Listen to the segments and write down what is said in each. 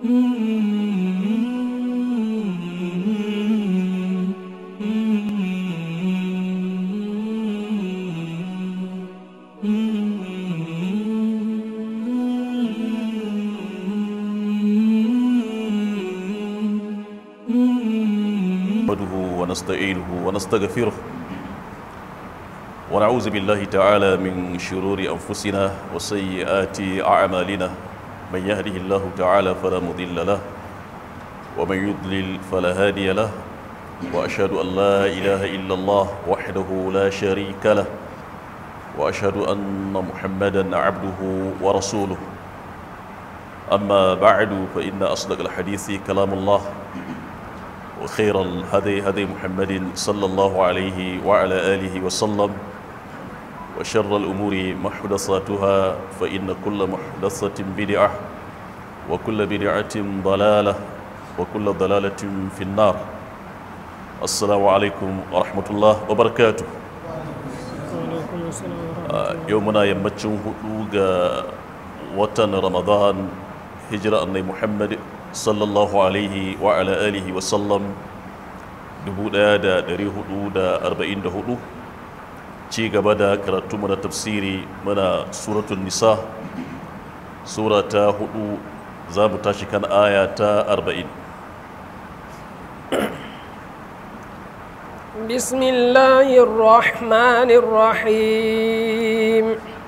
نحمده ونستعينه ونستغفره ونعوذ بالله تعالى من شرور أنفسنا وسيئات أعمالنا من يهده الله تعالى فلا مضل له ومن يضلل فلا هادي له وأشهد أن لا إله إلا الله وحده لا شريك له وأشهد أن محمدا عبده ورسوله أما بعد فإن أصدق الحديث كلام الله وخير الهدي هدي محمد صلى الله عليه وعلى آله وسلم وشر الأمور محدثاتها فإن كل محدثة بدعة وكل بدعة ضلالة وكل ضلالة في النار السلام عليكم ورحمة الله وبركاته يومنا يمتشن هدوغ وطن رمضان هجرة أني محمد sallallahu alaihi wa ala alihi wa sallam 1444 ci gaba da karatu mana tafsiri mana suratun nisa sura ta hudu za mu tashi kan aya ta 40 بسم الله الرحمن الرحيم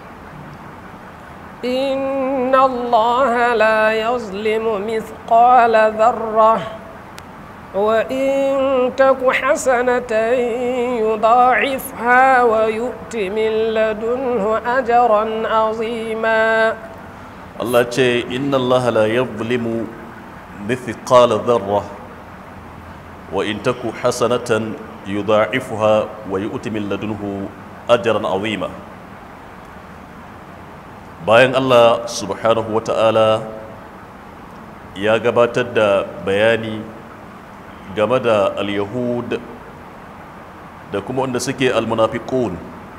إن الله لا يظلم مثقال ذرة وإن تك حسنة يضاعفها ويؤت من لدنه أجرا عظيما Allah ce inna Allah la yadhlimu mithqala dharra wa in taku hasanatan yudha'ifuha wa yu'ti min ladunhu ajran 'azima bayan Allah subhanahu wata'ala ya gabatar da bayani game da al-yahud da kuma wanda suke al-munafiqun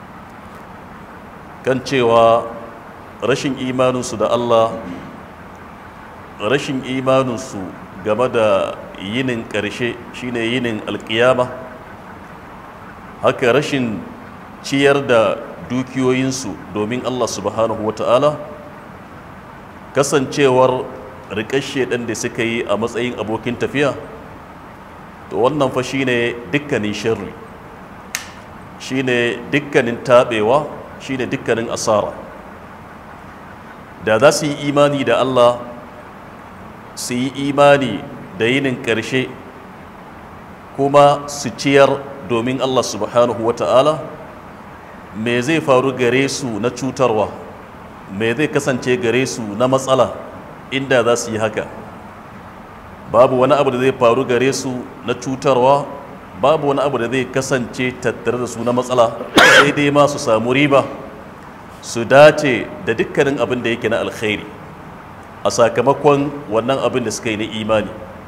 kan cewa rashin imaninsu da Allah rashin imaninsu game da yinin ƙarshe shine yinin alƙiyama haka rashin ciyar da dukiyoyinsu domin Allah subhanahu wata'ala kasancewar riƙashe ɗan da suka yi a matsayin abokin tafiya to wannan fa shine dukkanin sharri shine dukkanin taɓewa shine dukkanin asara da za su yi imani da Allah su yi imani da yinin ƙarshe kuma su ciyar domin Allah subhanahu wata'ala me zai faru gare su na cutarwa me zai kasance gare su na matsala inda za su yi haka babu wani abu da zai faru gare su na cutarwa babu wani abu da zai kasance tattare da su na matsala sai dai ma su samu riba su dace da dukkanin abin da yake na alkhairi a sakamakon wannan abin da suka yi na imani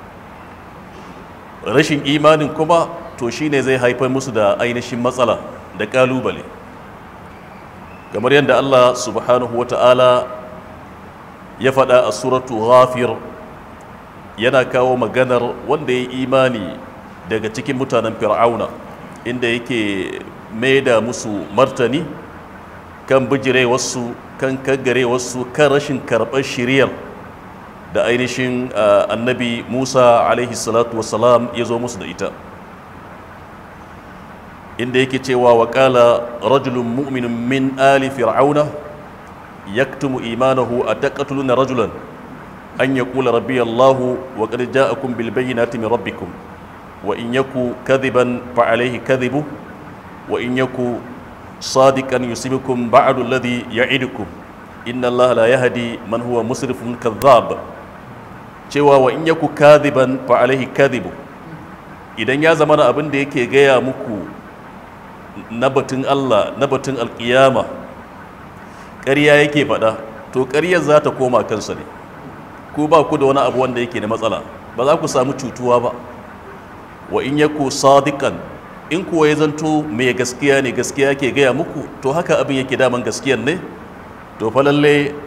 rashin imanin kuma to shine zai haifar musu da ainihin matsala da kalubale kamar yadda Allah subhanahu wata'ala ya faɗa a suratu ghafir yana kawo maganar wanda ya yi imani daga cikin mutanen fir'auna inda yake mai da musu martani kan bijire wasu kan kaggare wasu kan rashin karɓar shiriyar da ainihin annabi musa alaihi salatu wasalam ya zo musu da ita inda yake cewa wa ƙala rajulun mu'minun min ali fir'auna yaktumu imanahu a taqatuluna rajulan an yaqula rabbi allahu wa qad ja'akum bil bayyinati min rabbikum wa in yaku kadhiban fa alayhi kadhibu wa in yaku صادقا يصيبكم بعد الذي يعدكم إن الله لا يهدي من هو مسرف كذاب cewa wa in yaku kadhiban fa alaihi kadhibu idan ya zama abin da yake gaya muku na batun Allah na batun alkiyama ƙarya yake faɗa to ƙaryar za ta koma kansa ne ku ba ku da wani abu wanda yake da matsala ba za ku samu cutuwa ba wa in yaku sadiqan in kuwa ya zanto mai gaskiya ne gaskiya ke gaya muku to haka abin yake daman gaskiyan ne to fa lalle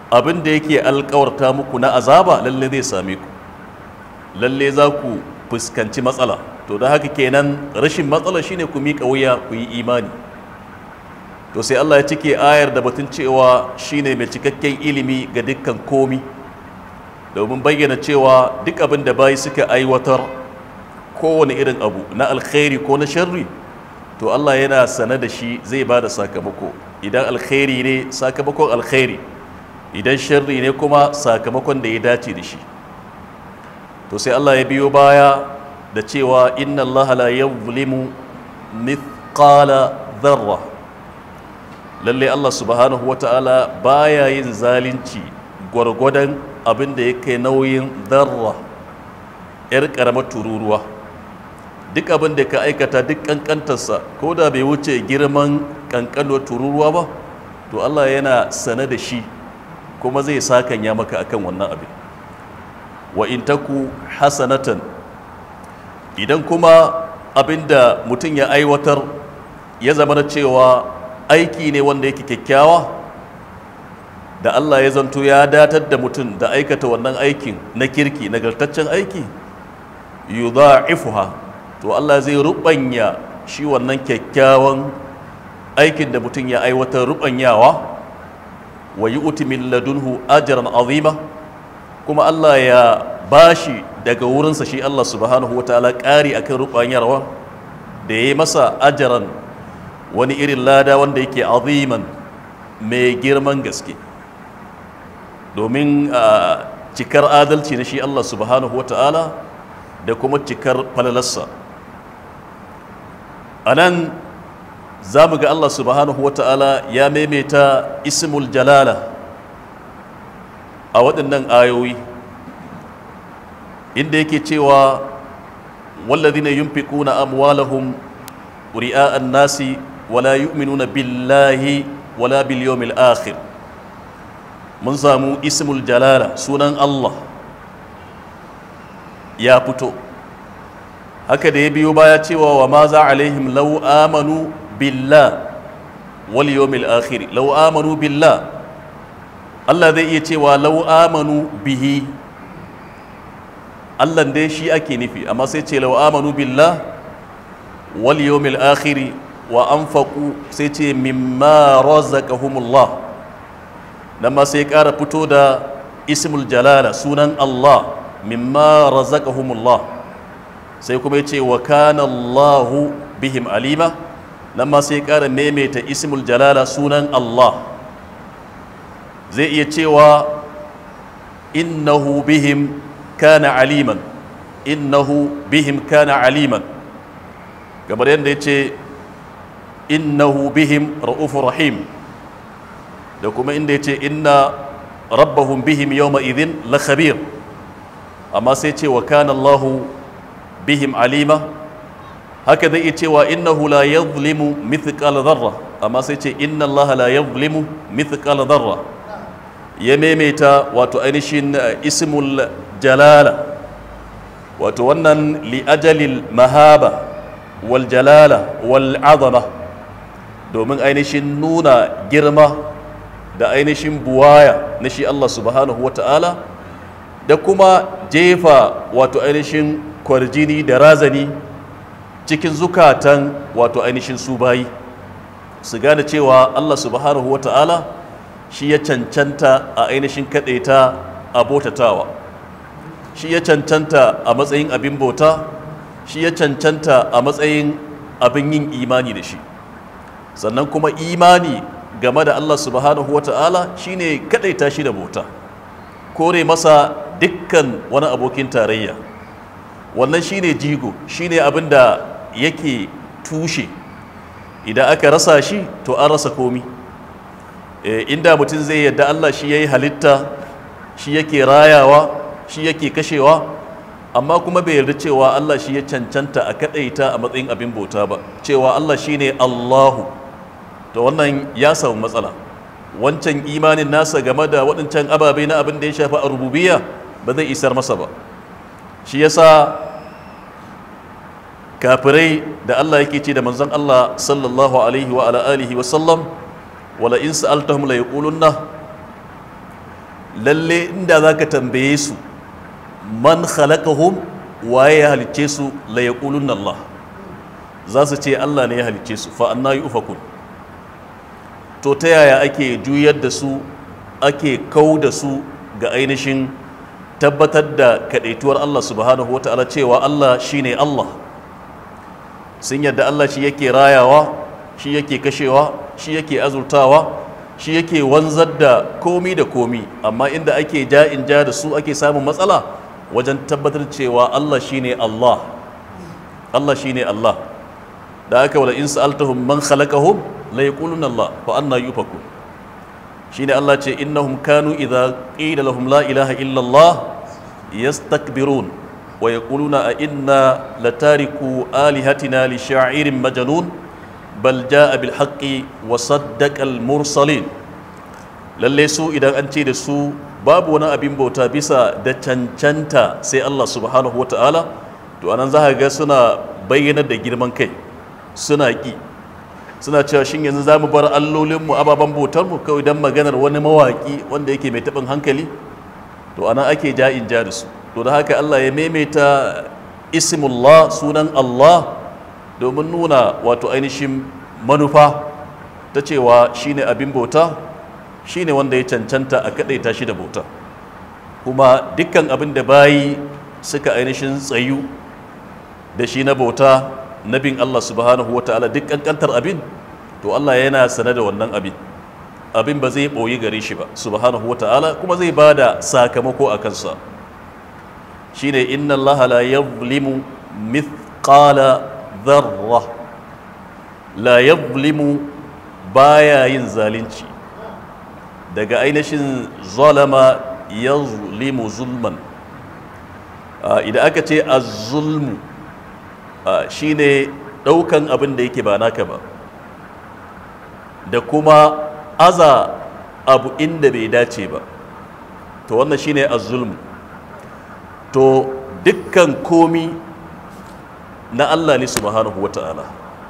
abin da yake alkawarta muku na azaba lalle zai same ku lalle za ku fuskanci matsala to da haka kenan rashin matsala shine ku miƙa wuya ku yi imani to sai Allah ya cike ayar da batun cewa shine mai cikakken ilimi ga dukkan komi domin bayyana cewa duk abin da bayi suka aiwatar kowane irin abu na alkhairi ko na sharri to Allah yana sane da shi zai ba da sakamako idan alkhairi ne sakamakon alkhairi idan sharri ne kuma sakamakon da ya dace da shi to sai Allah ya biyo baya da cewa inna Allah la yuzlimu mithqala dharra lalle Allah subhanahu wata'ala baya yin zalunci gwargwadon abin da ya kai nauyin dharra yar karamar tururuwa duk abin da ka aikata duk kankantarsa ko da bai wuce girman kankanuwar tururuwa ba to Allah yana sane da shi kuma zai sakanya maka akan wannan abin wa in taku hasanatan idan kuma abinda mutum ya aiwatar ya zama na cewa aiki ne wanda yake kyakkyawa da Allah ya zanto ya datar da mutum da aikata wannan aikin na kirki nagartaccen aiki yudha'ifuha to Allah zai rubanya shi wannan kyakkyawan aikin da mutum ya aiwatar rubanyawa wa yu'ti min ladunhu ajran azima kuma Allah ya bashi daga wurinsa shi Allah subhanahu wataala ƙari akan rubanyarwa da ya yi masa ajaran wani irin lada wanda yake aziman mai girman gaske domin cikar adalci na shi Allah subhanahu wataala da kuma cikar falalarsa a nan za mu ga Allah subhanahu wataala ya maimaita ismul jalala a waɗannan ayoyi inda yake cewa wallazina yunfiquna amwalahum ri'a'an nasi wala yu'minuna billahi wala bil yawmil akhir mun samu ismul jalala sunan Allah ya fito haka da ya biyo baya cewa wa ma za alaihim law amanu billah wal yawmil akhir law amanu billah Allah zai iya cewa lau amanu bihi Allah dai shi ake nufi amma sai ce lau amanu billah wal yawmil akhiri wa anfaqu sai ce mimma razaqahumullah nan ma sai ƙara fito da ismul jalala sunan Allah mimma razaqahumullah sai kuma yace wa kana Allahu bihim alima nan ma sai ƙara maimaita ismul jalala sunan Allah zai iya cewa innahu bihim kana aliman innahu bihim kana aliman kamar yadda ya ce innahu bihim ra'ufur rahim da kuma inda ya ce inna rabbahum bihim yawma idhin la khabir amma sai ce wa kana Allahu bihim alima haka zai iya cewa innahu la yadhlimu mithqala dharra amma sai ce inna Allah la yadhlimu mithqala dharra ya maimaita wato ainihin ismul jalala wato wannan li'ajalil mahaba wal jalala wal azama domin ainihin nuna girma da ainihin buwaya na shi Allah subhanahu wa ta'ala da kuma jefa wato ainihin kwarjini da razani cikin zukatan wato ainihin su bayi su gane cewa Allah subhanahu wa ta'ala shi ya cancanta a ainihin kaɗaita a botatawa shi ya cancanta a matsayin abin bauta shi ya cancanta a matsayin abin yin imani da shi sannan kuma imani game da Allah subhanahu wa ta'ala shi ne kaɗaita shi da bauta kore masa dukkan wani abokin tarayya wannan shi ne jigo shi ne abin da yake tushe idan aka rasa shi to an rasa komi inda mutum zai yadda Allah shi ya yi halitta shi yake rayawa shi yake kashewa amma kuma bai yarda cewa Allah shi ya cancanta a kadaita a matsayin abin bauta ba cewa Allah shi ne Allahu to wannan ya samu matsala wancan imanin nasa game da waɗancan ababe na abin da ya shafi a rububiya ba zai isar masa ba shi yasa kafirai da Allah yake ce da manzon Allah sallallahu alaihi wa ala alihi wa sallam wala in sa'altahum la yaqulunna lalle inda za ka tambaye su man khalaqahum waye ya halicce su la yaqulunna Allah za su ce Allah ne ya halicce su fa anna yufakun to ta yaya ake juyar da su ake kau da su ga ainihin tabbatar da kadaituwar Allah subhanahu wata'ala cewa Allah shine Allah sun yadda Allah shi yake rayawa shi yake kashewa shi yake azurtawa shi yake wanzar da komi da komi amma inda ake ja in ja da su ake samun matsala wajen tabbatar cewa Allah shine Allah Allah shine Allah da aka wala in sa'altahum man khalaqahum la yaquluna Allah fa anna yufakun shine Allah ce innahum kanu idza qila lahum la ilaha illa Allah yastakbirun wa yaquluna a inna latariku alihatina li sha'irin majnun bal jaa bil haqqi wa saddaqa al mursalin lalle su idan an ce da su babu wani abin bauta bisa da cancanta sai Allah subhanahu wata'ala to anan za ga suna bayyana da girman kai suna ki suna cewa shin yanzu za mu bar allolinmu ababen bautarmu kawai don maganar wani mawaƙi wanda yake mai taɓin hankali to anan ake ja in ja da su to da haka Allah ya maimaita ismullah sunan Allah domin nuna wato ainihin manufa ta cewa shine abin bauta shine wanda ya cancanta a kadaita shi da bauta kuma dukkan abin da bayi suka ainihin tsayu da shi na bauta na bin Allah subhanahu wa ta'ala duk kankantar abin to Allah yana sane da wannan abin abin ba zai ɓoyi gare shi ba subhanahu wa ta'ala kuma zai ba da sakamako a kansa shine inna Allah la yadhlimu mithqala dharra la yadhlimu baya yin zalunci daga ainihin zalama yazlimu zulman idan aka ce az-zulmu shine daukan abin da yake ba naka ba da kuma aza abu inda bai dace ba to wannan shine az-zulmu to dukkan komi na Allah ne subhanahu wata'ala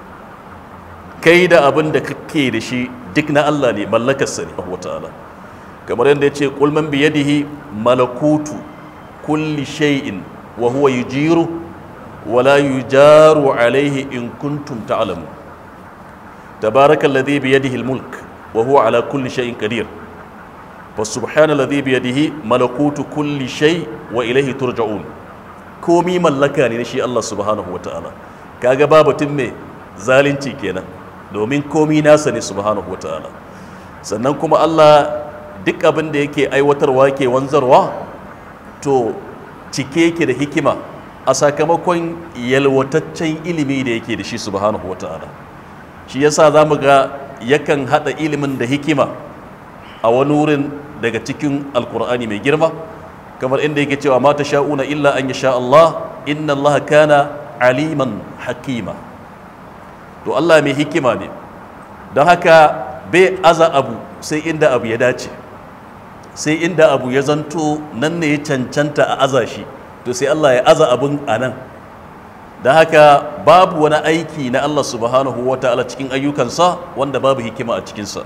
kai da abin da kake da shi duk na Allah ne mallakarsa ne wata'ala kamar yadda ya ce kulman biyadihi malakutu kulli shay'in wa huwa yujiru wa la yujaru alaihi in kuntum ta'lamu tabaraka alladhi biyadihi almulk wa huwa ala kulli shay'in qadir fa subhana alladhi biyadihi malakutu kulli shay wa ilayhi turja'un komi mallaka ne na shi Allah subhanahu wa ta'ala kaga babatun me zalunci kenan domin komi nasa ne subhanahu wa ta'ala sannan kuma Allah duk abin da yake aiwatarwa ke wanzarwa to cike yake da hikima a sakamakon yalwataccen ilimi da yake da shi subhanahu wa ta'ala shi yasa za mu ga yakan haɗa ilimin da hikima a wani wurin daga cikin alkur'ani mai girma kamar inda yake cewa mata sha'una illa an sha Allah inna Allah kana aliman hakima to Allah mai hikima ne don haka bai aza abu sai inda abu ya dace sai inda abu ya zanto nan ne ya cancanta a aza shi to sai Allah ya aza abun a nan don haka babu wani aiki na Allah subhanahu wa ta'ala cikin ayyukansa wanda babu hikima a cikinsa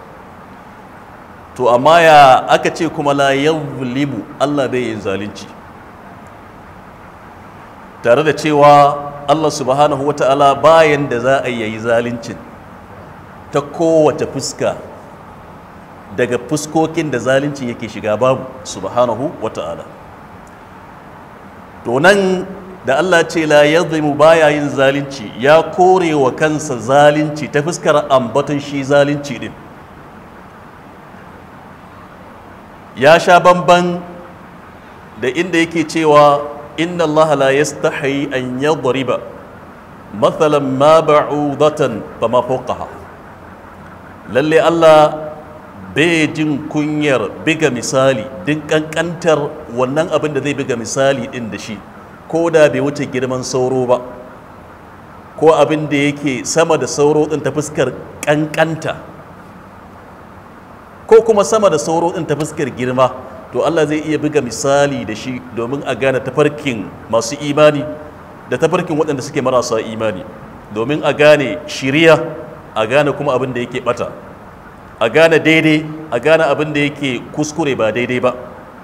to amma ya aka ce kuma la yawlimu Allah bai yin zalunci tare da cewa Allah subhanahu wa ta'ala bayan da za a yi zaluncin ta kowace fuska daga fuskokin da zalunci yake shiga babu subhanahu wa ta'ala to nan da Allah ce la yadhimu baya yin zalunci ya kore wa kansa zalunci ta fuskar ambaton shi zalunci din ya sha bamban da inda yake cewa inna Allah la yastahi an yadriba mathalan ma ba'udatan fama fawqaha lalle Allah bai jin kunyar biga misali din kankantar wannan abin da zai biga misali din da shi ko da bai wuce girman sauro ba ko abin da yake sama da sauro din ta fuskar kankanta ko kuma sama da sauro din ta fuskar girma to Allah zai iya buga misali da shi domin a gane tafarkin masu imani da tafarkin waɗanda suke marasa imani domin a gane shiriya a gane kuma abin da yake bata a gane daidai a gane abin da yake kuskure ba daidai ba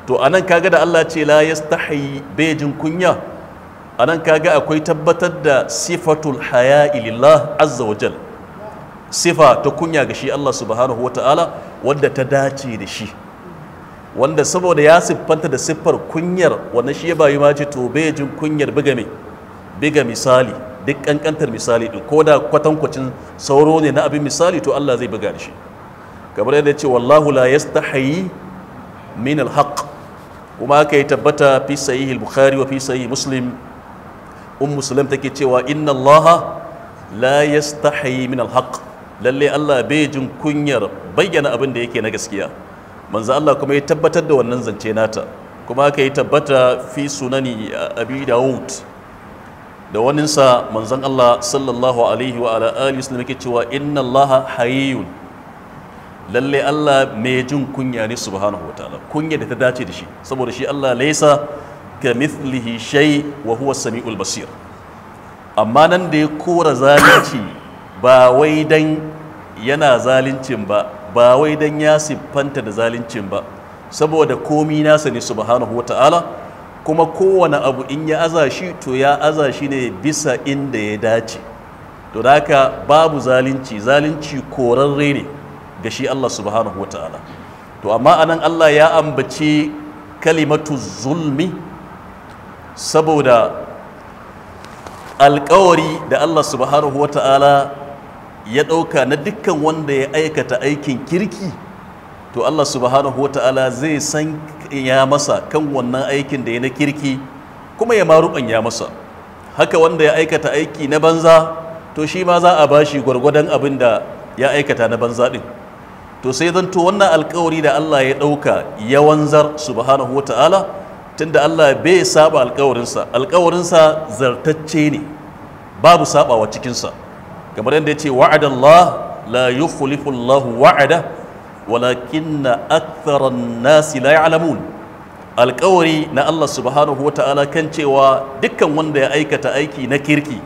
to anan kaga da Allah ce la yastahi bejin kunya anan kaga akwai tabbatar da sifatul haya'i lillah azza wa jal sifa ta kunya ga shi Allah subhanahu wa ta'ala wadda ta dace da shi wanda saboda ya siffanta da siffar kunyar wannan shi ya bayi ma ce to bejin kunyar biga me biga misali duk kankantar misali din ko da kwatankwacin sauro ne na abin misali to Allah zai buga da shi kamar yadda ya ce wallahu la yastahi min alhaq kuma aka yi tabbata fi sahih al-bukhari wa fi sahih muslim um muslim take cewa inna allaha la yastahi min alhaq lalle Allah bai jin kunyar bayyana abin da yake na gaskiya manzo Allah kuma ya tabbatar da wannan zance nata kuma aka yi tabbata fi sunani abi daud da waninsa manzon Allah sallallahu alaihi wa ala alihi wasallam yake cewa inna allaha hayyun lalle Allah mai jin kunya ne subhanahu wataala kunya da ta dace da shi saboda shi Allah laisa ka mithlihi shay wa huwa samiul basir amma nan da ya kora zalunci ba wai dan yana zaluncin ba ba wai dan ya siffanta da zaluncin ba saboda komi nasa ne subhanahu wataala kuma kowane abu in ya aza shi to ya aza shi ne bisa inda ya dace to da haka babu zalunci zalunci korarre ne ga shi Allah subhanahu wa ta'ala to amma anan Allah ya ambaci kalimatu zulmi saboda alkawari da Allah subhanahu wa ta'ala ya ɗauka na dukkan wanda ya aikata aikin kirki to Allah subhanahu wa ta'ala zai san ya masa kan wannan aikin da ya na kirki kuma ya ya masa haka wanda ya aikata aiki na banza to shi ma za a bashi gwargwadon abin da ya aikata na banza ɗin to sai zanto wannan alkawari da Allah ya ɗauka ya wanzar subhanahu wa ta'ala tunda Allah bai saba alkawarinsa alkawarinsa zartacce ne babu sabawa cikinsa kamar yadda ya ce wa'adallah la yukhlifu Allah wa'ada walakinna aktharan nasi la ya'lamun alkawari na Allah subhanahu wa ta'ala kan cewa dukkan wanda ya aikata aiki na kirki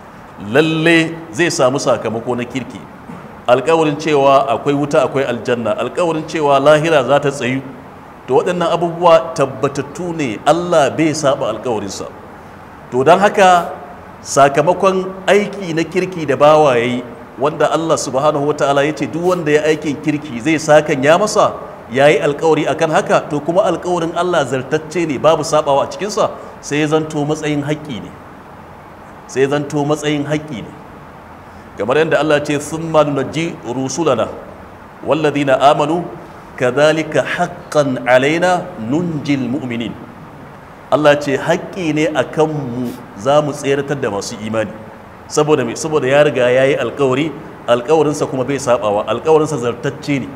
lalle zai samu sakamako na kirki alkawarin cewa akwai wuta akwai aljanna alkawarin cewa lahira za ta tsayu to waɗannan abubuwa tabbatattu ne Allah bai saba alkawarinsa to don haka sakamakon aiki na kirki da bawa yayi wanda Allah subhanahu wa ta'ala ya ce duk wanda ya aikin kirki zai sakan ya masa ya yi alkawari akan haka to kuma alkawarin Allah zartacce ne babu sabawa a cikinsa sai ya zanto matsayin haƙƙi ne sai ya zanto matsayin haƙƙi ne kamar yadda Allah ce sun nunajji rusulana walladina amanu kadhalika haqqan alaina nunjil mu'minin Allah ce haƙƙi ne a kanmu za mu tseratar da masu imani saboda me saboda ya riga ya yi alkawari alkawarinsa kuma bai sabawa alkawarinsa zartacce ne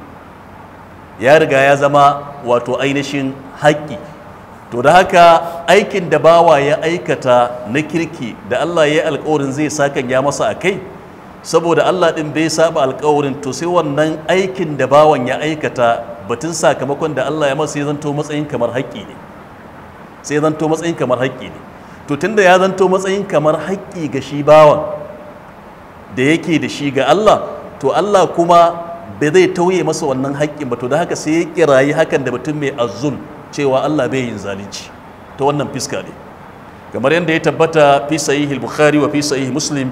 ya riga ya zama wato ainihin haƙƙi to da haka aikin da bawa ya aikata na kirki da Allah ya yi alkawarin zai sakan ya masa a kai saboda Allah ɗin bai saba alkawarin to sai wannan aikin da bawan ya aikata batun sakamakon da Allah ya masa ya zanto matsayin kamar haƙƙi ne sai zanto matsayin kamar haƙƙi ne to tunda ya zanto matsayin kamar haƙƙi ga shi bawan da yake da shi ga Allah to Allah kuma bai zai tauye masa wannan haƙƙin ba to da haka sai ya kirayi hakan da mutum mai azzul cewa Allah bai yin zalunci ta wannan fiska ne kamar yadda ya tabbata fi sahih bukhari wa fi sahih muslim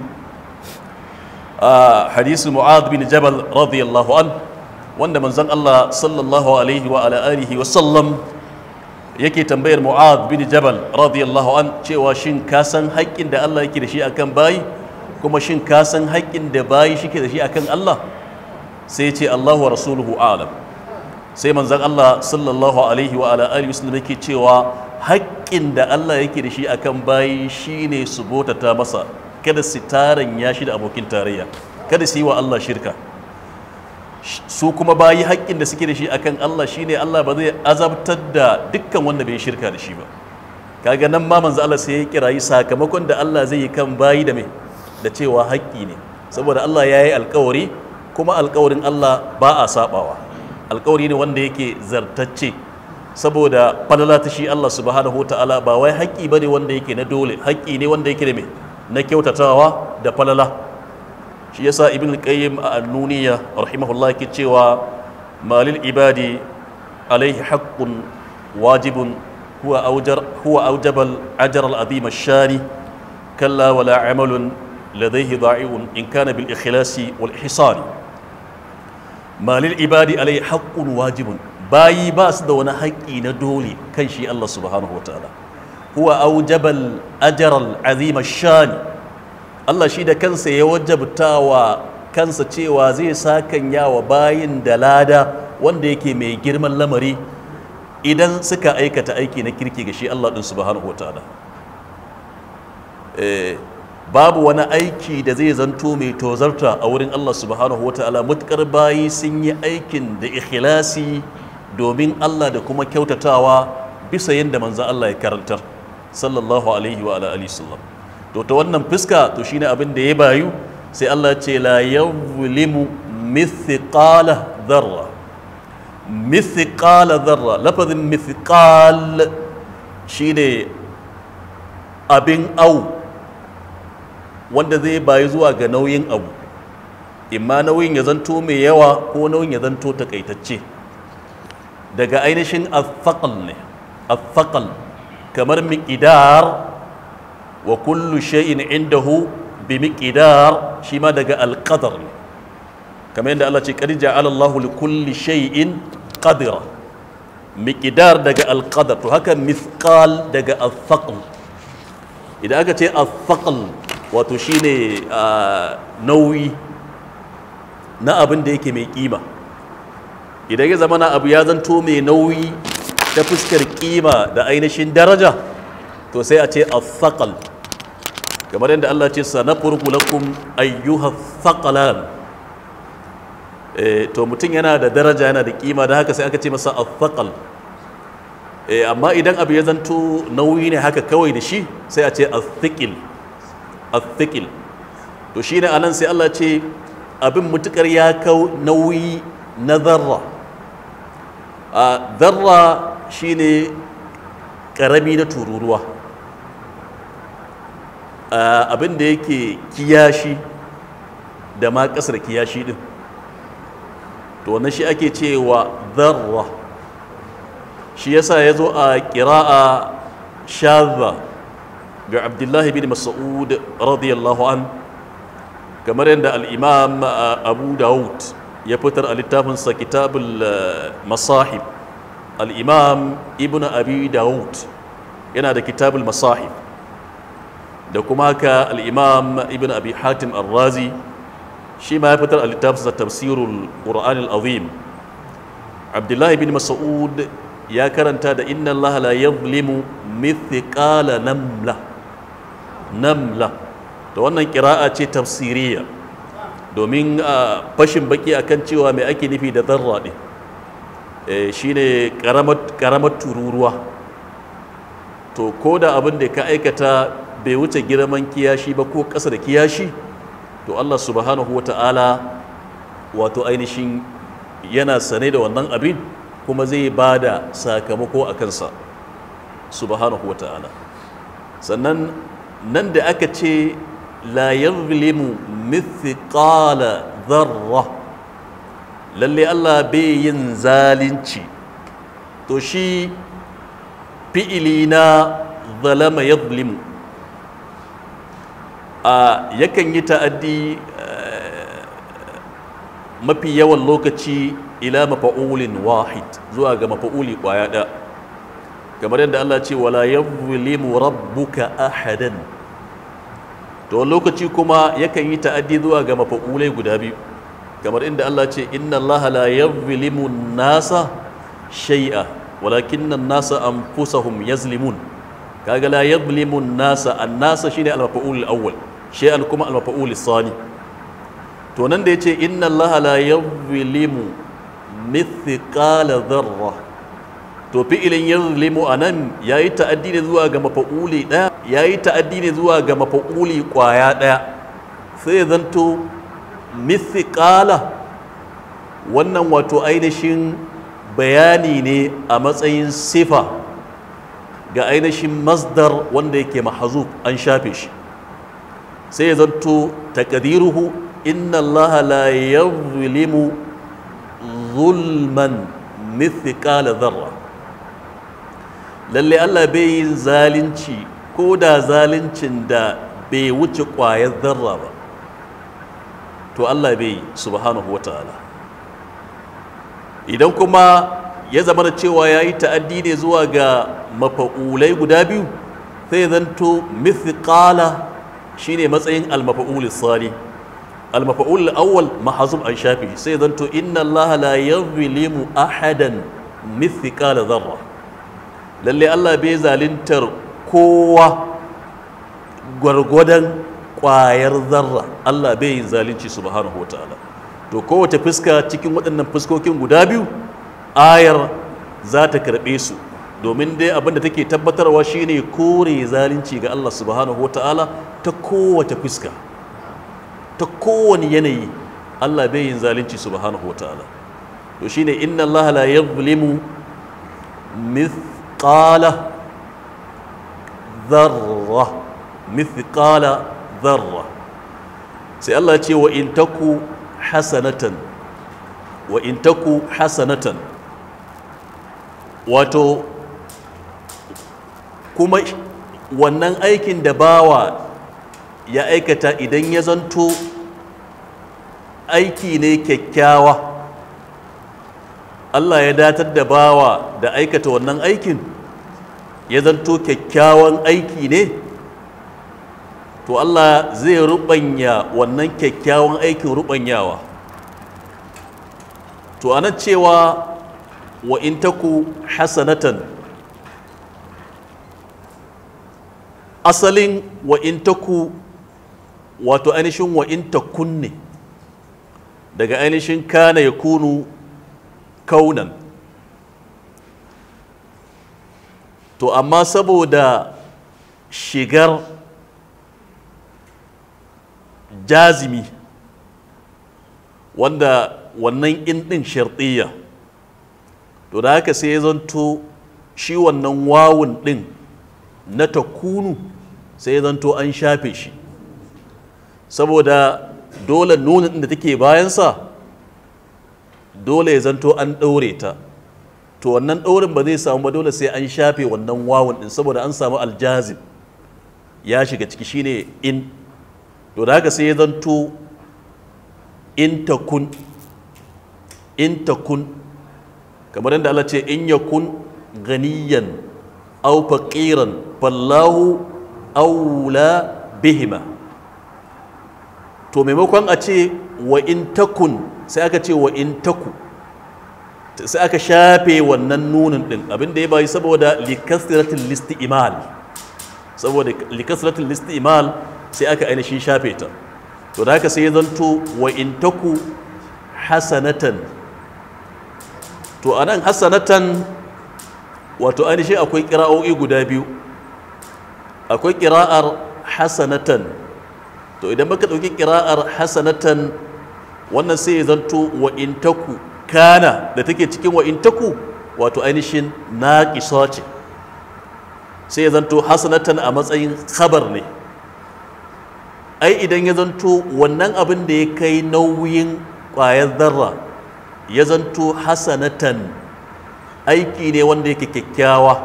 a hadisi mu'ad bin jabal radiyallahu an wanda manzon Allah sallallahu alaihi wa ala alihi wa sallam yake tambayar mu'ad bin jabal radiyallahu an cewa shin ka san haƙƙin da Allah yake da shi akan bayi kuma shin ka san haƙƙin da bayi shike da shi akan Allah sai ce Allah wa rasuluhu alam sai manzon Allah sallallahu alaihi wa ala alihi wasallam yake cewa haƙƙin da Allah yake da shi akan bayi shine su botata masa kada su taran ya shi da abokin tarayya kada su yi wa Allah shirka su kuma bayi haƙƙin da suke da shi akan Allah shine Allah ba zai azabtar da dukkan wanda bai shirka da shi ba kaga nan ma manzo Allah sai ya kirayi sakamakon da Allah zai yi kan bayi da mai da cewa haƙƙi ne saboda Allah ya yi alƙawari kuma alƙawarin Allah ba a sabawa alƙawari ne wanda yake zartacce saboda falala ta shi Allah subhanahu wa ta'ala ba wai haƙƙi bane wanda yake na dole haƙƙi ne wanda yake da mai na kyautatawa da falala shi yasa ibn al-qayyim a annuniya rahimahullah yake cewa malil ibadi alaihi haqqun wajibun huwa aujar huwa aujabal ajr al azim ash-shani kalla wala amalun ladayhi da'i'un in kana bil ikhlasi wal ihsani ma lil ibadi alai haqqun wajibun bayi ba su da wani haƙƙi na dole kan shi Allah subhanahu wataala huwa aujabal ajr al azim ash-shani Allah shi da kansa ya wajabtawa kansa cewa zai sakanya wa bayin da lada wanda yake mai girman lamari idan suka aikata aiki na kirki ga shi Allah ɗin subhanahu wa ta'ala babu wani aiki da zai zanto mai tozarta a wurin Allah subhanahu wa ta'ala mutukar bayi sun yi aikin da ikhlasi domin Allah da kuma kyautatawa bisa yadda manzan Allah ya karantar sallallahu alaihi wa alihi sallam to ta wannan fuska to shine abin da ya bayu sai Allah ce la yuzlimu mithqala dharra mithqala dharra lafazin mithqal shine abin au wanda zai bayi zuwa ga nauyin abu imma nauyin ya zanto mai yawa ko nauyin ya zanto takaitacce daga ainihin athaqal ne athaqal kamar miqdar wa kullu shay'in indahu bi miqdar shi ma daga alqadar ne kamar yadda Allah ce qad ja'ala Allahu li kulli shay'in qadira miqdar daga alqadar to haka mithqal daga athaqal idan aka ce athaqal wato shine nauyi na abin da yake mai kima idan ya zama na abu ya zanto mai nauyi ta fuskar kima da ainihin daraja to sai a ce athaqal kamar yadda Allah ce sanafurku lakum ayyuha thaqalan to mutum yana da daraja yana da kima da haka sai aka ce masa athaqal amma idan abu ya zanto nauyi ne haka kawai da shi sai a ce athiqil athiqil to shine anan sai Allah ce abin mutukar ya kau nauyi na zarra a zarra shine karami na tururuwa abin da yake kiyashi da ma kasar kiyashi din to wannan shi ake cewa zarra shi yasa ya zo a ƙira'a shadha ga abdullahi bin mas'ud radiyallahu an kamar yadda al'imam abu daud ya fitar a littafinsa kitabul masahib al'imam ibn abi daud yana da kitabul masahib da kuma haka al'imam ibn abi hatim al-razi shi ma ya fitar a littafinsa tafsirul ƙura'an al'azim abdullahi bin mas'ud ya karanta da inna allaha la yadhlimu mithqala namla namla da wannan kira'a ce tafsiriya domin fashin baki akan cewa mai ake nufi da zarra ne shine karamar tururuwa to ko da abin da ka aikata bai wuce girman kiyashi ba ko ƙasa da kiyashi to Allah subhanahu wata'ala wato ainihin yana sane da wannan abin kuma zai ba da sakamako a kansa subhanahu wata'ala sannan nan da aka ce la yazlimu mithqala dharra lalle Allah bai yin zalunci to shi fi'ili na zalama yazlimu a yakan yi ta'addi mafi yawan lokaci ila mafa'ulin wahid zuwa ga mafa'uli kwaya ɗaya kamar yadda Allah ce wala yazlimu rabbuka ahadan to lokaci kuma yakan yi ta'addi zuwa ga mafa'ulai guda biyu kamar inda Allah ce inna Allah la yazlimu nasa shay'a walakinna nasa anfusahum yazlimun kaga la yazlimu nasa an-nasa shine al-mafa'ul al-awwal shay'an kuma al-mafa'ul al-thani to nan da yace inna Allah la yazlimu mithqala dharra to fi'ilin yazlimu anan yayi ta'addi ne zuwa ga mafa'uli daya yayi ta'addi ne zuwa ga mafa'uli kwaya daya sai zanto mithqala wannan wato ainihin bayani ne a matsayin sifa ga ainihin masdar wanda yake mahazuf an shafe shi sai ya zanto takadiruhu inna allaha la yazlimu zulman mithqala dharra lalle Allah bai yin zalunci ko da zaluncin da bai wuce ƙwayar zarra ba to Allah bai yi subhanahu wa ta'ala idan kuma ya zama da cewa ya yi ta'addi ne zuwa ga mafa'ulai guda biyu sai zanto mithqala shine matsayin al-mafa'ul sali al-mafa'ul awwal mahzub an shafi sai zanto inna Allah la yuzlimu ahadan mithqala dharra lalle Allah bai zalintar kowa gwargwadon ƙwayar zarra Allah bai yin zalunci subhanahu wa ta'ala to kowace fuska cikin waɗannan fuskokin guda biyu ayar za ta karɓe su domin dai abinda take tabbatarwa shine kore zalunci ga Allah subhanahu wa ta'ala ta kowace fuska ta kowane yanayi Allah bai yin zalunci subhanahu wa ta'ala to shine inna Allah la yuzlimu mithqala dharra mithqala dharra sai Allah ce wa in taku hasanatan wa in taku hasanatan wato kuma wannan aikin da bawa ya aikata idan ya zanto aiki ne kyakkyawa Allah ya datar da bawa da aikata wannan aikin ya zanto kyakkyawan aiki ne to Allah zai rubanya wannan kyakkyawan aikin rubanyawa to ana cewa wa in taku hasanatan asalin wa in taku wato ainihin wa in takun ne daga ainihin kana ya kunu kaunan to amma saboda shigar jazimi wanda wannan in ɗin sharɗiyya to da haka sai ya zanto shi wannan wawun ɗin na takunu sai ya zanto an shafe shi saboda dole nunin da take bayansa dole ya zanto an ɗaure ta to wannan ɗaurin ba zai samu ba dole sai an shafe wannan wawun ɗin saboda an samu aljazim ya shiga ciki shine in to da haka sai ya zanto in takun in takun kamar yadda Allah ce in yakun ganiyan aw faqiran fallahu aula bihima to maimakon a ce wa in takun sai aka ce wa in taku sai aka shafe wannan nunin din abinda ya bayi saboda likasratul listi'mal saboda likasratul listi'mal sai aka ainihin shafe ta to da haka sai ya zanto wa in taku hasanatan to anan hasanatan wato ainihin akwai kira'o'i guda biyu akwai kira'ar hasanatan to idan baka ɗauki kira'ar hasanatan wannan sai ya zanto wa in taku kana da take cikin wa in taku wato ainihin naƙisa ce sai ya zanto hasanatan a matsayin khabar ne ai idan ya zanto wannan abin da ya kai nauyin ƙwayar zarra ya zanto hasanatan aiki ne wanda yake kyakkyawa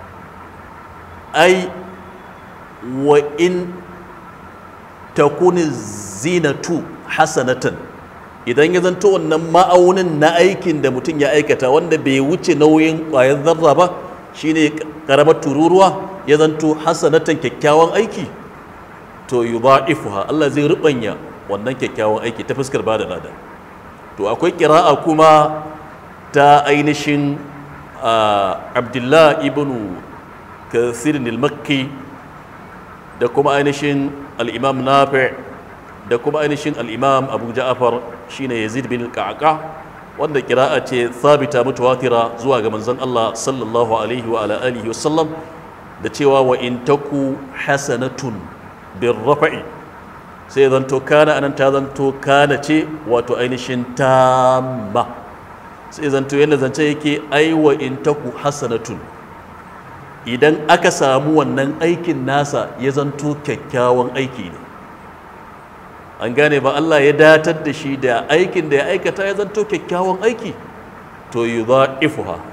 ai wa in takuni zinatu hasanatan idan ya zanto wannan ma'aunin na aikin da mutum ya aikata wanda bai wuce nauyin ƙwayar zarra ba shine karamar tururuwa ya zanto hasanatan kyakkyawan aiki to yudha'ifuha Allah zai rubanya wannan kyakkyawan aiki ta fuskar bada lada to akwai kira'a kuma ta ainihin Abdullah ibn Kathir al-Makki da kuma ainihin al-Imam Nafi' da kuma ainihin al-Imam Abu Ja'far shine Yazid bin Qa'qa wanda kira'a ce sabita mutawatira zuwa ga manzon Allah sallallahu alaihi wa ala alihi wa sallam da cewa wa in taku hasanatun bin rafa'i sai zanto kana anan ta zanto kana ce wato ainihin tamma sai zanto yadda zance yake aiwa in taku hasanatun idan aka samu wannan aikin nasa ya zanto kyakkyawan aiki ne an gane ba Allah ya datar da shi da aikin da ya aikata ya zanto kyakkyawan aiki to yi za'ifuha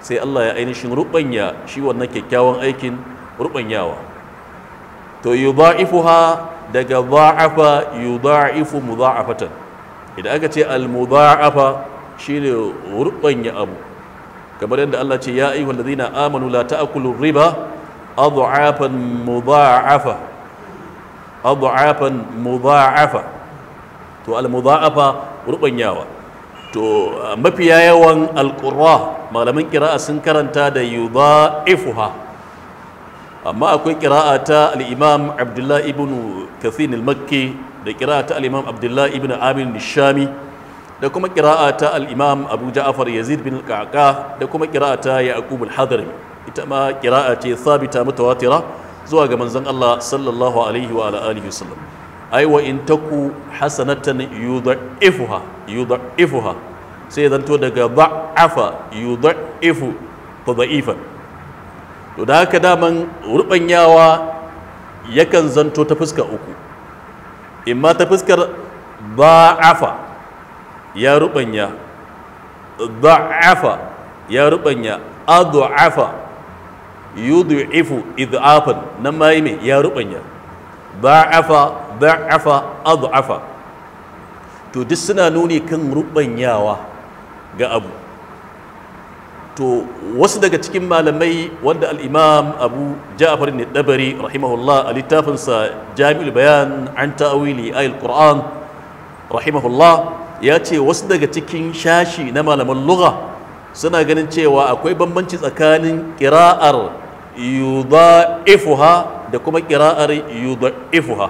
sai Allah ya ainihin rubanya shi wannan kyakkyawan aikin rubanyawa to yudha'ifuha daga dha'afa yudha'ifu mudha'afatan idan aka ce al-mudha'afa shine rubanya abu kamar yadda Allah ce ya ayyuhal ladina amanu la ta'kulu riba adha'afan mudha'afa adha'afan mudha'afa to al-mudha'afa rubanyawa to mafiya yawan alƙura malaman ƙira'a sun karanta da yudha'ifuha amma akwai ƙira'a ta al-imam abdullahi ibn kathin al-makki da ƙira'a ta al-imam abdullahi ibn amir nishami da kuma ƙira'a ta al-imam abu ja'far yazid bin al da kuma ƙira'a ta yaqub al-hadrami ita ma ƙira'a ce sabita mutawatira zuwa ga manzon Allah sallallahu alaihi wa alihi wasallam ai wa in taku hasanatan yudha'ifuha yudha'ifuha sai zanto daga da'afa yudha'ifu tadha'ifan to da haka daman rubanyawa yakan zanto ta fuska uku imma ta fuskar da'afa ya rubanya da'afa ya rubanya adha'afa yudhi'ifu idhafan nan ma yi ya rubanya da'afa da'afa adhafa to duk suna nuni kan rubanyawa ga abu to wasu daga cikin malamai wanda al-imam abu ja'far ne dabari rahimahullah a littafinsa jami'ul bayan an ta'awili ayil qur'an rahimahullah ya ce wasu daga cikin shashi na malaman lugha suna ganin cewa akwai bambanci tsakanin ƙira'ar yudha'ifuha da kuma ƙira'ar yudha'ifuha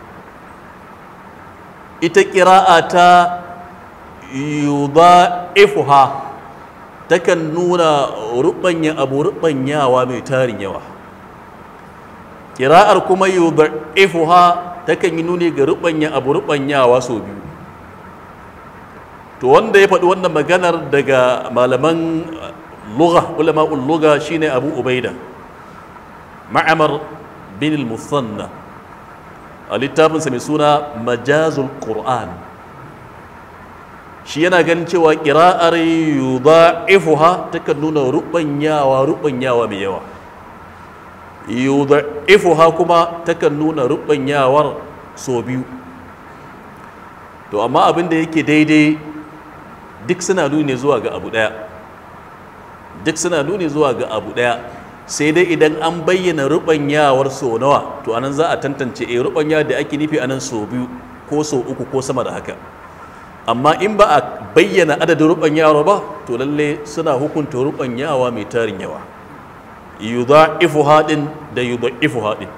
ita ƙira'a ta yudha'ifuha takan nuna ruɓanya abu ruɓanyawa mai tarin yawa ƙira'ar kuma yudha'ifuha takan yi nuni ga ruɓanya abu ruɓanyawa sau biyu to wanda ya faɗi wannan maganar daga malaman lugha ulama'ul lugha shine abu ubaida ma'amar bin al-musanna a littafinsa mai suna majazul qur'an shi yana ganin cewa ƙira'ar yudha'ifuha takan nuna rubanyawa rubanyawa mai yawa yudha'ifuha kuma takan nuna rubanyawar so biyu to amma abin da yake daidai duk suna nuni zuwa ga abu ɗaya duk suna nuni zuwa ga abu ɗaya sai dai idan an bayyana rubanyawar so nawa to anan za a tantance eh rubanya da ake nufi anan so biyu ko so uku ko sama da haka amma in ba a bayyana adadin rubanyawar ba to lalle suna hukunta rubanyawa mai tarin yawa yudha'ifu hadin da yudha'ifu hadin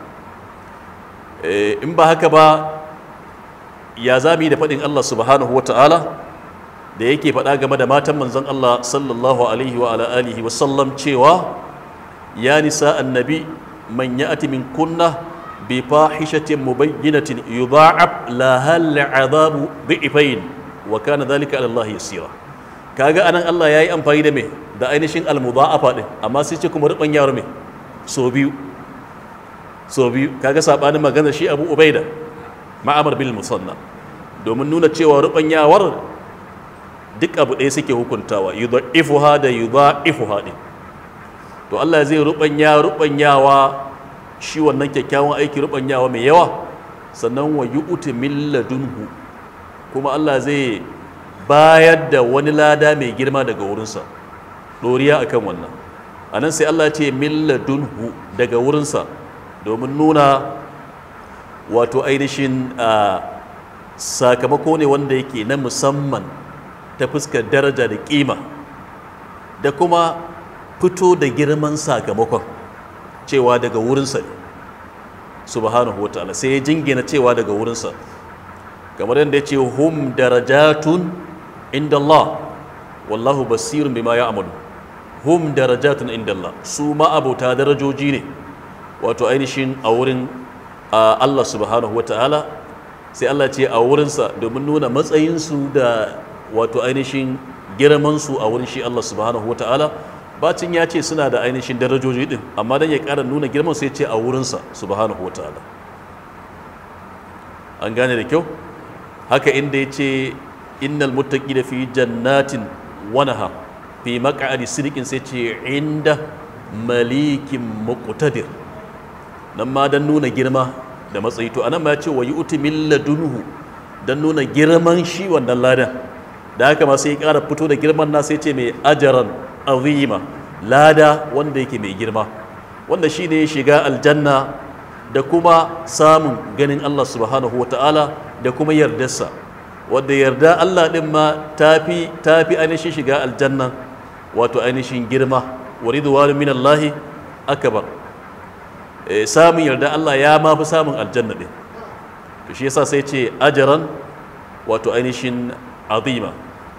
in ba haka ba ya zami da faɗin Allah subhanahu wa ta'ala da yake faɗa game da matan manzon Allah sallallahu alaihi wa ala alihi wa sallam cewa ya nisa annabi man ya'ti min kunna bi fahishatin mubayyinatin yudha'ab laha al'adabu dhi'fayn wa kana dhalika 'ala Allah yasira kaga anan Allah yayi amfani da me da ainihin al-mudha'afa din amma sai ce kuma ruban yaro me so biyu so biyu kaga sabanin magana shi Abu Ubaida ma'amar bil musanna domin nuna cewa rubanyawar duk abu ɗaya suke hukuntawa yudha'ifuha da yudha'ifuha din to Allah zai rubanya rubanyawa shi wannan kyakkyawan aiki rubanyawa mai yawa sannan wa yu'ti min ladunhu kuma Allah zai bayar da wani lada mai girma daga wurinsa doriya akan wannan anan sai Allah ce min ladunhu daga wurinsa domin nuna wato ainihin sakamako ne wanda yake na musamman ta fuskar daraja da kima da kuma fito da girman sakamakon cewa daga wurinsa ne subhanahu wa ta'ala sai ya jingina cewa daga wurinsa kamar yadda ya ce hum darajatun inda Allah wallahu basirun bima ya amalu hum darajatun inda Allah su ma'abota darajoji ne wato ainihin a wurin Allah subhanahu wa ta'ala sai Allah ce a wurinsa domin nuna matsayinsu da wato ainihin girmansu a wurin shi Allah subhanahu wa ta'ala bacin ya ce suna da ainihin darajoji din amma dan ya ƙara nuna girman sai ce a wurinsa subhanahu wa ta'ala an gane da kyau haka inda ya ce innal muttaqina fi jannatin wa nahar fi maq'adi sirikin sai ce inda malikin muqtadir nan ma dan nuna girma da matsayi to anan ma ya ce wa yu'ti min ladunhu dan nuna girman shi wannan ladan da haka ma sai ya ƙara fito da girman na sai ce mai ajaran azima lada wanda yake mai girma wanda shi ne shiga aljanna da kuma samun ganin Allah subhanahu wa ta'ala da kuma yardarsa wadda yarda Allah ɗin ma tafi tafi ainihin shiga aljanna wato ainihin girma wa ridwanu min Allah akbar samun yarda Allah ya ma fi samun aljanna ɗin to shi yasa sai ce ajaran wato ainihin azima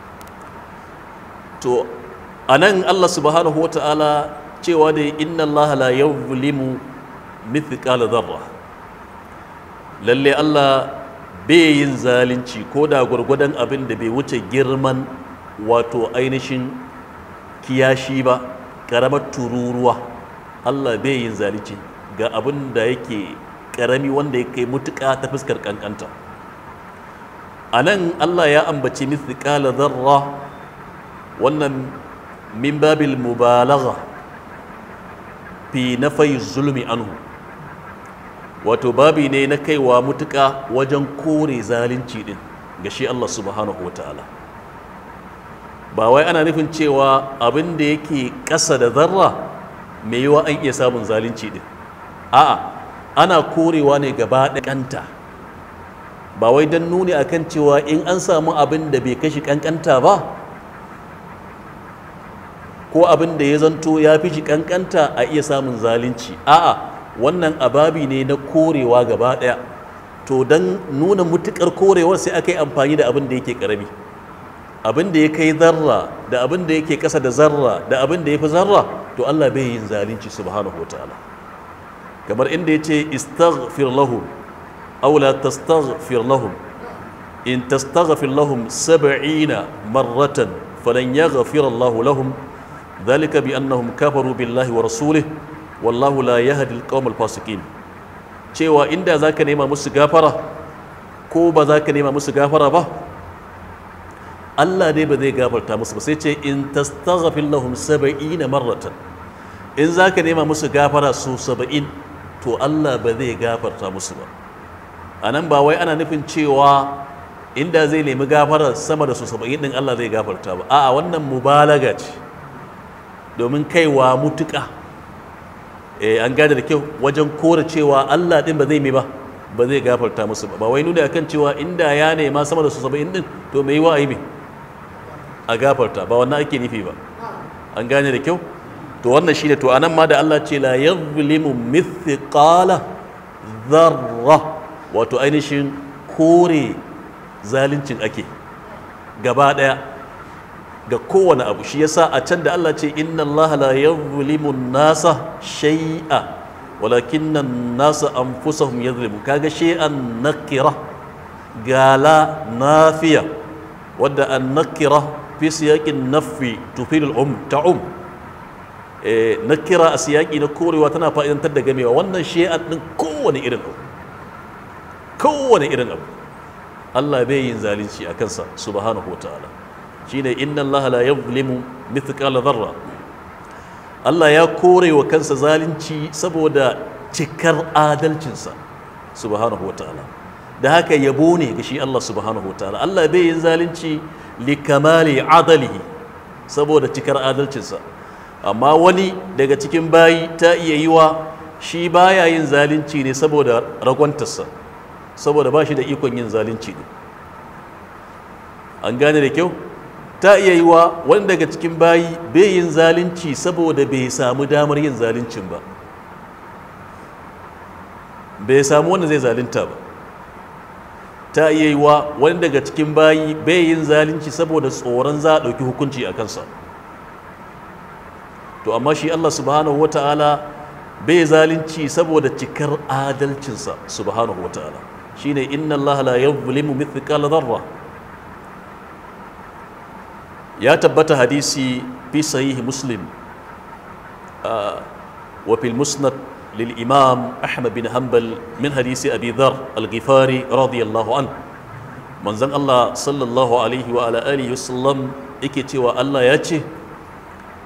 to anan Allah subhanahu wa ta'ala cewa da inna Allah la yuzlimu mithqala dharra lalle Allah bai yin zalunci ko da gwargwadon abin da bai wuce girman wato ainihin kiyashi ba karamar tururuwa Allah bai yin zalunci ga abin da yake karami wanda ya kai mutuka ta fuskar kankanta a nan Allah ya ambaci mithqala dharra wannan min babil mubalagha fi nafai zulmi anhu wato babi ne na kaiwa mutuka wajen kore zalunci din ga shi Allah subhanahu wa ta'ala ba wai ana nufin cewa abin da yake ƙasa da zarra mai yiwa an iya samun zalunci din a'a ana korewa ne gaba kanta ba wai don nuni akan cewa in an samu abin da bai kashi kankanta ba ko abin da ya zanto ya fi shi kankanta a iya samun zalunci a'a wannan ababi ne na korewa gaba daya to don nuna mutukar korewar sai aka yi amfani da abin da yake karami abin da ya kai zarra da abin da yake kasa da zarra da abin da ya fi zarra to Allah bai yin zalunci subhanahu wataala kamar inda ya ce istaghfir lahum aw la tastaghfir lahum in tastaghfir lahum 70 marratan falan yaghfir Allah lahum ذلك بأنهم كفروا بالله ورسوله والله لا يهدي القوم الفاسقين cewa inda zaka nema musu gafara ko ba zaka nema musu gafara ba Allah dai ba zai gafarta musu ba sai ce in tastaghfir lahum 70 marratan in zaka nema musu gafara su 70 to Allah ba zai gafarta musu ba anan ba wai ana nufin cewa inda zai nemi gafara sama da su 70 din Allah zai gafarta ba a'a wannan mubalaga ce domin kaiwa mutuka eh an gada da kyau wajen kora cewa Allah din ba zai mai ba ba zai gafarta musu ba ba wai nuna akan cewa inda ya nema sama da su 70 din to mai wa aibi a gafarta ba wannan ake nufi ba an gane da kyau to wannan shine to anan ma da Allah ce la yuzlimu mithqala dharra wato ainihin kore zaluncin ake gaba daya ga kowane abu shi yasa a can da Allah ce inna Allah la yuzlimu nasa shay'a walakinna nasa anfusahum yuzlimu kaga shay'an nakira gala nafiya wadda an nakira fi siyaqin nafi tufil al-um ta'um eh nakira a siyaqi na korewa tana fa'idantar da gamewa wannan shay'an din kowane irin abu kowane irin abu Allah bai yin zalunci a kansa subhanahu wa ta'ala shine inna Allah la yuzlimu mithqala dharra Allah ya kore wa kansa zalunci saboda cikar adalcinsa subhanahu wataala da haka yabo ne ga shi Allah subhanahu wataala Allah bai yin zalunci li kamali adalihi saboda cikar adalcinsa amma wani daga cikin bayi ta iya yi wa shi baya yin zalunci ne saboda ragwantarsa saboda ba shi da ikon yin zalunci ne an gane da kyau ta iya yi wa wani daga cikin bayi bai yin zalunci saboda bai samu damar yin zaluncin ba bai samu wanda zai zalunta ba ta iya yi wa wani daga cikin bayi bai yin zalunci saboda tsoron za a ɗauki hukunci a kansa to amma shi Allah subhanahu wata'ala bai zalunci saboda cikar adalcinsa subhanahu wata'ala shine inna Allah la yuzlimu mithqala dharra ya tabbata hadisi fi sahihi muslim wa fil musnad lil imam ahmad bin hanbal min hadisi abi dhar al-ghifari radiyallahu an manzon Allah sallallahu alaihi wa ala alihi wasallam yake cewa Allah ya ce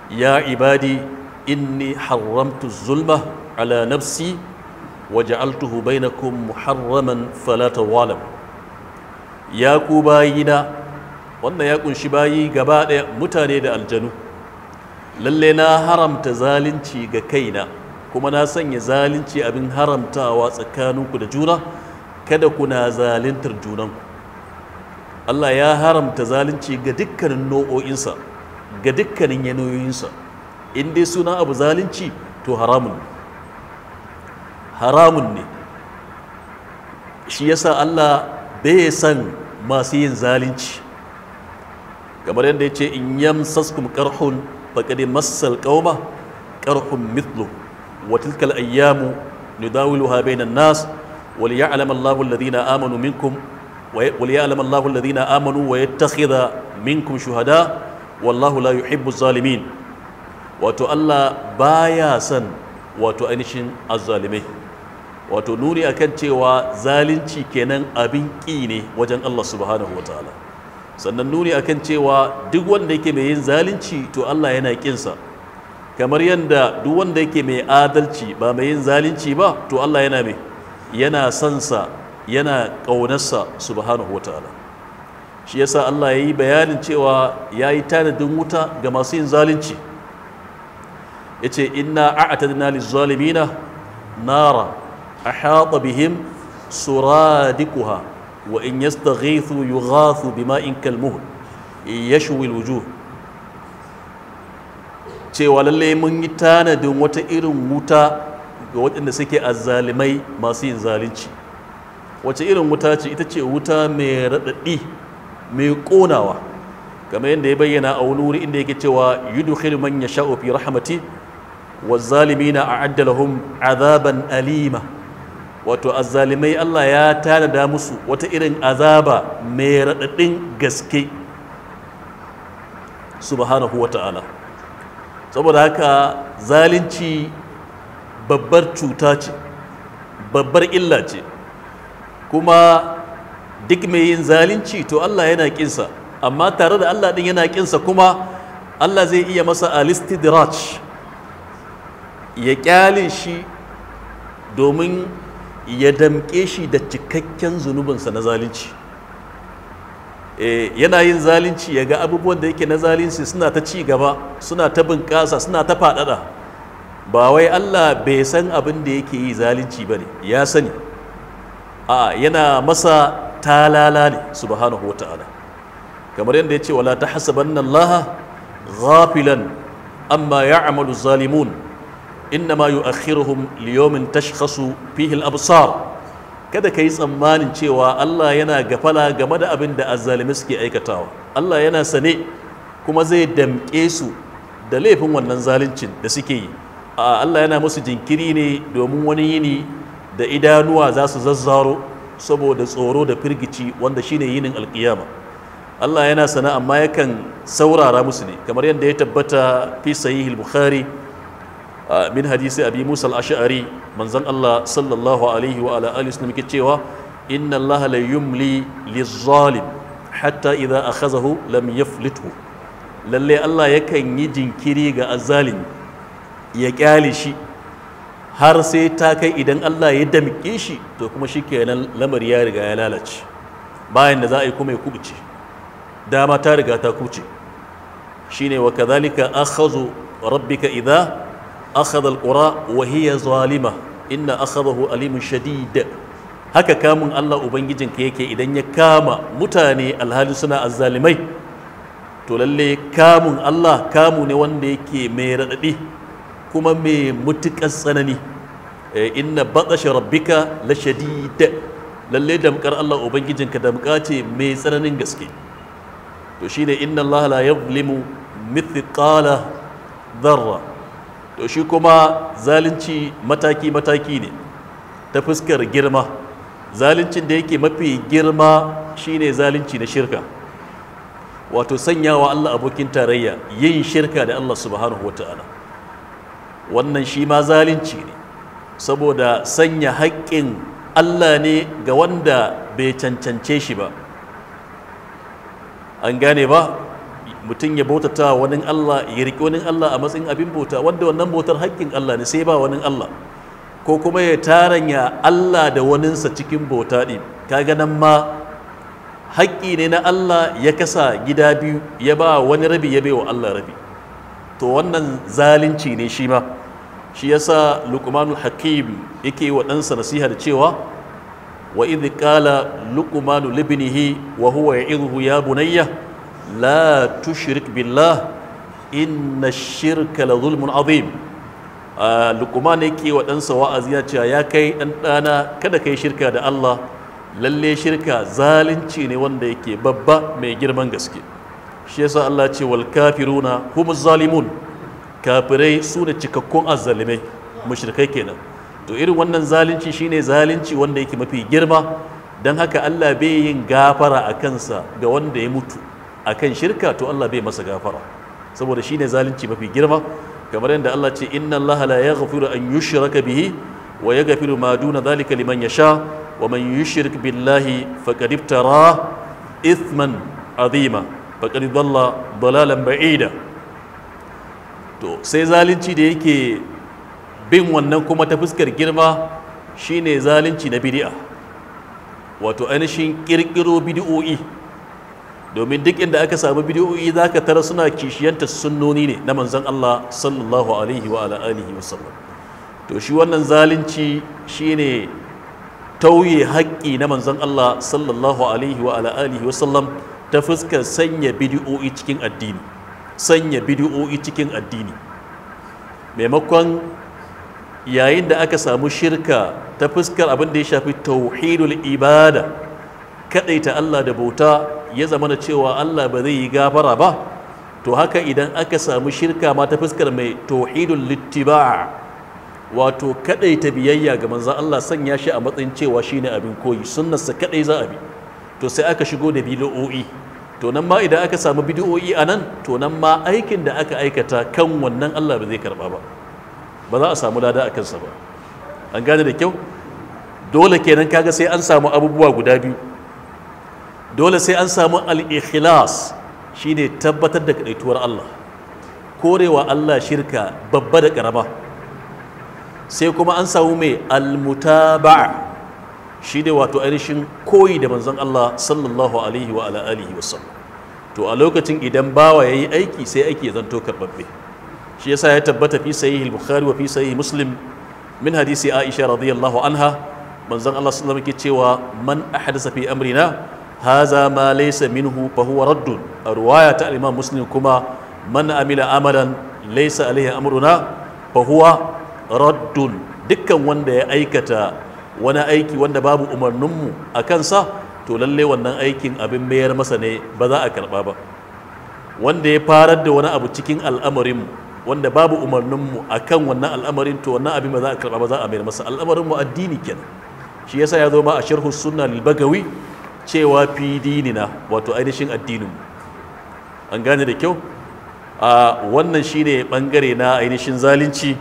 ya ibadi inni haramtu zulma ala nafsi wa ja'altuhu bainakum muharraman fala tawalam ya ku bayina wannan ya kunshi bayi gaba ɗaya mutane da aljanu lalle na haramta zalunci ga kaina kuma na sanya zalunci abin haramtawa tsakaninku da juna kada kuna zaluntar junanku Allah ya haramta zalunci ga dukkanin nau'o'insa ga dukkanin yanayoyinsa in dai suna abu zalunci to haramun ne haramun ne shi yasa Allah bai san masu yin zalunci kamar yadda ya ce in yamsaskum karhun faqad massal qauma qarhun mithlu wa tilkal ayyamu nudawiluha bainan nas wal ya'lam Allahu alladhina amanu minkum wal ya'lam Allahu alladhina amanu wa yattakhidha minkum shuhada wallahu la yuhibbu zalimin wato Allah baya son wato ainihin azzalimai wato nuni akan cewa zalunci kenan abin ƙi ne wajen Allah subhanahu wataala sannan nuni akan cewa duk wanda yake mai yin zalunci to Allah yana ƙinsa kamar yadda duk wanda yake mai adalci ba mai yin zalunci ba to Allah yana mai yana sansa yana ƙaunarsa subhanahu wataala shi yasa Allah ya yi bayanin cewa ya yi tanadin wuta ga masu yin zalunci ya ce inna a'atadna lizzalimina nara ahata bihim suradikuha wa in yastaghithu yughathu bima'in kalmuhl yashwi alwujuh cewa lalle mun yi tanadin wata irin wuta ga waɗanda suke azzalimai masu yin zalunci wace irin wuta ce ita ce wuta mai raɗaɗi mai ƙonawa kamar yadda ya bayyana a wani wuri inda yake cewa yudkhilu man yasha'u fi rahmati والظالمين أعد لهم عذابا أليما wato azzalimai Allah ya tanada musu wata irin azaba mai raɗaɗin gaske subhanahu wa ta'ala saboda haka zalunci babbar cuta ce babbar illa ce kuma duk mai yin zalunci to Allah yana kinsa amma tare da Allah ɗin yana kinsa kuma Allah zai iya masa alistidraj ya kyale shi domin ya damƙe shi da cikakken zunubinsa na zalunci yana yin zalunci ya ga abubuwan da yake na zalunci suna ta ci gaba suna ta bunƙasa suna ta faɗaɗa ba wai Allah bai san abin da yake yi zalunci ba ne ya sani a yana masa talala ne subhanahu wa ta'ala kamar yadda ya ce wala ta hasabanna Allah ghafilan amma ya'malu zalimun innama yu'akhiruhum liyawmin tashkhasu fihi al-absar kada kai tsammanin cewa Allah yana gafala game da abin da azzalimi suke aikatawa Allah yana sane kuma zai damƙe su da laifin wannan zaluncin da suke yi a Allah yana musu jinkiri ne domin wani yini da idanuwa za su zazzaro saboda tsoro da firgici wanda shine yinin alkiyama Allah yana sana amma yakan saurara musu ne kamar yadda ya tabbata fi sahih al-bukhari min hadisi abi musa al-ash'ari manzon Allah sallallahu alaihi wa ala alihi wasallam yake cewa inna Allah la yumli liz-zalim hatta idza akhazahu lam yaflithu lalle Allah yakan yi jinkiri ga azzalimi ya kyale shi har sai ta kai idan Allah ya damƙe shi to kuma shikenan lamari ya riga ya lalace bayan da za a yi kuma ya kubuce dama ta riga ta kubuce shine wa kadhalika akhazu rabbika idza akhadha alqura wa hiya zalima inna akhadahu alimun shadid haka kamun Allah ubangijinka yake idan ya kama mutane alhali suna azzalimai to lalle kamun Allah kamu ne wanda yake mai radadi kuma mai mutukar tsanani inna batsashe rabbika la shadid lalle damkar Allah ubangijinka damka ce mai tsananin gaske to shine inna Allah la yuzlimu mithqala dharra to shi kuma zalunci mataki mataki ne ta fuskar girma zaluncin da yake mafi girma shine zalunci na shirka wato sanyawa Allah abokin tarayya yin shirka da Allah subhanahu wataala wannan shi ma zalunci ne saboda sanya haƙƙin Allah ne ga wanda bai cancance shi ba an gane ba mutum ya bautata wani Allah ya riƙe wani Allah a matsayin abin bauta wanda wannan bautar haƙƙin Allah ne sai ba wani Allah ko kuma ya taranya Allah da waninsa cikin bauta ɗin kaga nan ma haƙƙi ne na Allah ya kasa gida biyu ya ba wani rabi ya wa Allah rabi to wannan zalunci ne shi ma shi yasa luqmanul hakim yake wa ɗansa nasiha da cewa wa idh qala luqmanu libnihi wa huwa ya'idhu ya bunayya la tushrik billah inna ash-shirka la zulmun azim luqman yake wa ɗansa wa'azi ya cewa ya kai ɗan ɗana kada kai shirka da Allah lalle shirka zalunci ne wanda yake babba mai girman gaske shi yasa Allah ce wal kafiruna humuz zalimun kafirai su ne cikakkun azzalimai mushrikai kenan to irin wannan zalunci shine zalunci wanda yake mafi girma don haka Allah bai yin gafara a kansa ga wanda ya mutu akan shirka to Allah bai masa gafara saboda shine zalunci mafi girma kamar yadda Allah ce inna Allah la yaghfiru an yushraka bihi wa yaghfiru ma duna dhalika liman yasha wa man yushrik billahi faqad iftara ithman azima faqad dhalla dalalan ba'ida to sai zalunci da yake bin wannan kuma ta fuskar girma shine zalunci na bid'a wato ainihin kirkiro bid'o'i domin duk inda aka samu bid'o'i zaka tara suna kishiyanta sunnoni ne na manzon Allah sallallahu alaihi wa ala alihi wasallam to shi wannan zalunci shine tauye haƙƙi na manzon Allah sallallahu alaihi wa ala alihi wasallam ta fuskar sanya bid'o'i cikin addini sanya bid'o'i cikin addini maimakon yayin da aka samu shirka ta fuskar abin da ya shafi tauhidul ibada kadaita Allah da bauta ya zama da cewa Allah ba zai yi gafara ba to haka idan aka samu shirka ma ta fuskar mai tauhidul littiba wato kadaita biyayya ga manzon Allah sanya shi a matsayin cewa shine abin koyi sunnarsa kadai za a bi to sai aka shigo da bid'o'i to nan ma idan aka samu bid'o'i a nan to nan ma aikin da aka aikata kan wannan Allah ba zai karba ba ba za a samu lada a kansa ba an gane da kyau dole kenan kaga sai an samu abubuwa guda biyu dole sai an samu al-ikhlas shine tabbatar da kadaituwar Allah korewa Allah shirka babba da karama sai kuma an samu mai al-mutaba'a shi ne wato ainihin koyi da manzon Allah sallallahu alaihi wa ala alihi wasallam to a lokacin idan bawa yayi aiki sai aiki ya zanto karbabbe shi yasa ya tabbata fi sahih al-bukhari wa fi sahih muslim min hadisi aisha radiyallahu anha manzon Allah sallallahu alaihi cewa man ahdasa fi amrina haza ma laysa minhu fa huwa raddun a riwaya ta imam muslim kuma man amila amalan laysa alaihi amruna fa huwa raddun dukkan wanda ya aikata wani aiki wanda babu umarninmu a kansa to lalle wannan aikin abin mayar masa ne ba za a karba ba wanda ya farar da wani abu cikin al'amarinmu wanda babu umarninmu a kan wannan al'amarin to wannan abin ba za a karba ba za a mayar masa al'amarinmu addini kenan shi yasa ya zo ma a sharhu sunna lil bagawi cewa fi dinina wato ainihin addininmu an gane da kyau a wannan shine bangare na ainihin zalunci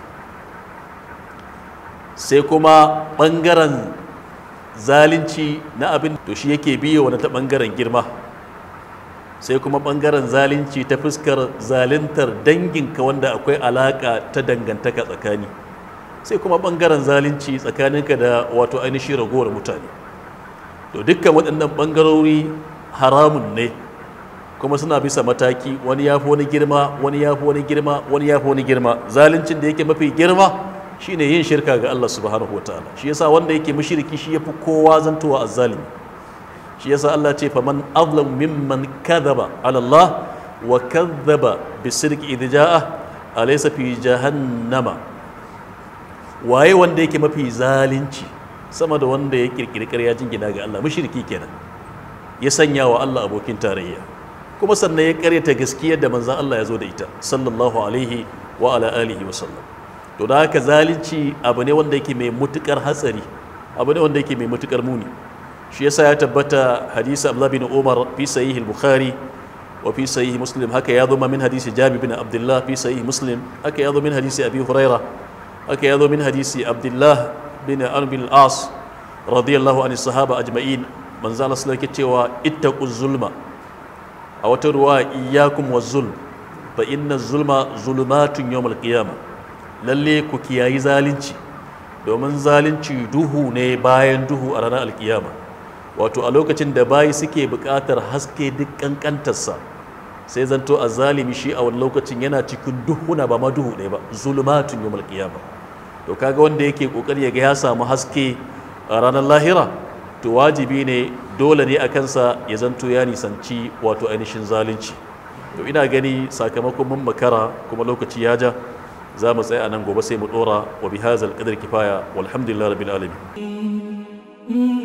sai kuma ɓangaren zalunci na abin to shi yake biyo wani ta ɓangaren girma sai kuma ɓangaren zalunci ta fuskar zaluntar danginka wanda akwai alaƙa ta dangantaka tsakani sai kuma ɓangaren zalunci tsakaninka da wato ainihin ragowar mutane to dukkan waɗannan ɓangarori haramun ne kuma suna bisa mataki wani ya fi wani girma wani ya fi wani girma wani ya fi wani girma zaluncin da yake mafi girma shine yin shirka ga Allah subhanahu wataala shi yasa wanda yake mushriki shi yafi kowa zantowa azzalimi shi yasa Allah ce faman azlam mimman kadhaba ala Allah wa kadhaba bisirki idh jaa alaysa fi jahannama waye wanda yake mafi zalunci sama da wanda ya kirkiri ƙarya jingina ga Allah mushriki kenan ya sanya wa Allah abokin tarayya kuma sannan ya karyata gaskiyar da manzon Allah ya zo da ita sallallahu alaihi wa ala alihi wa sallam to da haka zalunci abu ne wanda yake mai mutukar hatsari abu ne wanda yake mai mutukar muni shi yasa ya tabbata hadisi Abdullah bin Umar fi sahih al-Bukhari wa fi sahih Muslim haka ya zo min hadisi Jabir bin Abdullah fi sahih Muslim haka ya zo min hadisi Abi Huraira haka ya zo min hadisi Abdullah bin Amr bin al-As radiyallahu anhu sahaba ajma'in manzo Allah sallallahu alaihi cewa ittaqu zulma a wata ruwa iyyakum wa zulm fa inna zulma zulumatun yawmal qiyamah lalle ku kiyayi zalunci domin zalunci duhu ne bayan duhu a ranar alkiyama wato a lokacin da bayi suke buƙatar haske duk ƙanƙantarsa sai zanto a zalimi shi a wani lokacin yana cikin duhuna ba ma duhu ne ba zulumatun yawmal qiyama to kaga wanda yake kokari ya ga ya samu haske a ranar lahira to wajibi ne dole ne a kansa ya zanto ya nisanci wato ainihin zalunci to ina gani sakamakon mun makara kuma lokaci ya ja za mu tsaya a nan gobe sai mu dora wa bihazal qadar kifaya walhamdulillah rabbil alamin